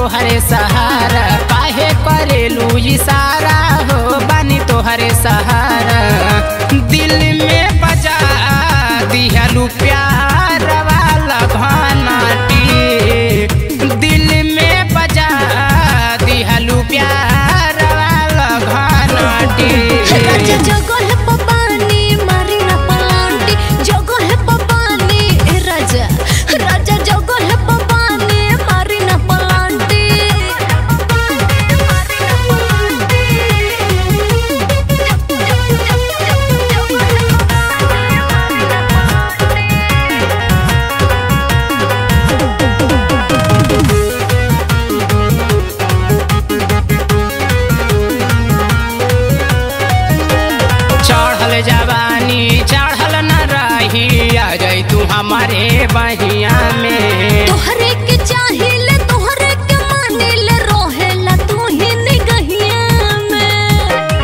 तोहरे सहारा काहे करेलू इशारा हो बानी तोहरे सहारा दिल में बजा दिहलू प्यार वाला घनाटी दिल में बजा दिहलू प्यार वाला घनाटी राजा जगह है पपानी मारी ना पलांटी जगह है पपानी ए राजा राजा जगह है पपानी मारी ना पलांटी चढ़ल जवानी चढ़ल न रही आ जाई तू हमारे बहिया में तोहरे के चाहिए तोहरे के मानिले रोहेला तू ही निगहिया में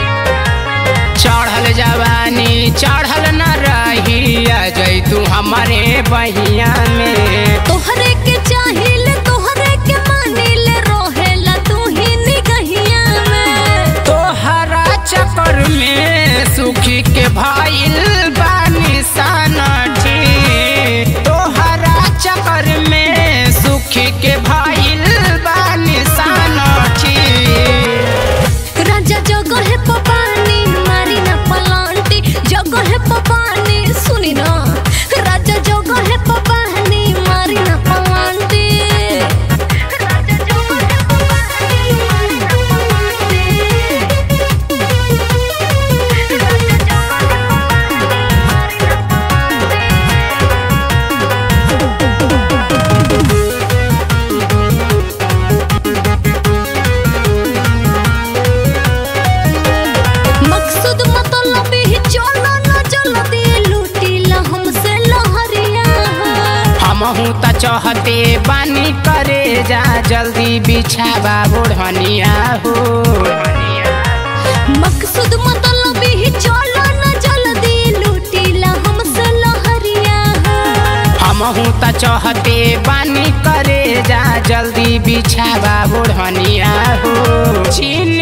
चढ़ल जवानी चढ़ल न रही आ जाई तू हमारे बहिया में तोहरे के चाहिए तोहरे के मानिले रोहेला तू ही निगहिया में तोहरा चक्कर में सुखी के भाईल बानी सनठी तोहरा चक्कर में सुखी के भाईल बानी सनठी राजा जगह है पपानी मारी ना पलांटी जगह है पपानी सुनी ना राजा जगह है पपानी मारी ना पलांटी राजा जगह है पपानी मारी ना पलांटी राजा जगह है पपानी मारी ना पलांटी मकसूद मतलब ही चलो ना चलो दे लूटीला हमसे लहरिया हमहू त चहते बानी करे जा जल्दी बिछावा ओढ़निया हो मकसूद मतलब ही चलो ना जल्दी लूटीला हमसे लहरिया हमहू त चहते बानी करे जा जल्दी बिछावा ओढ़निया हो छीन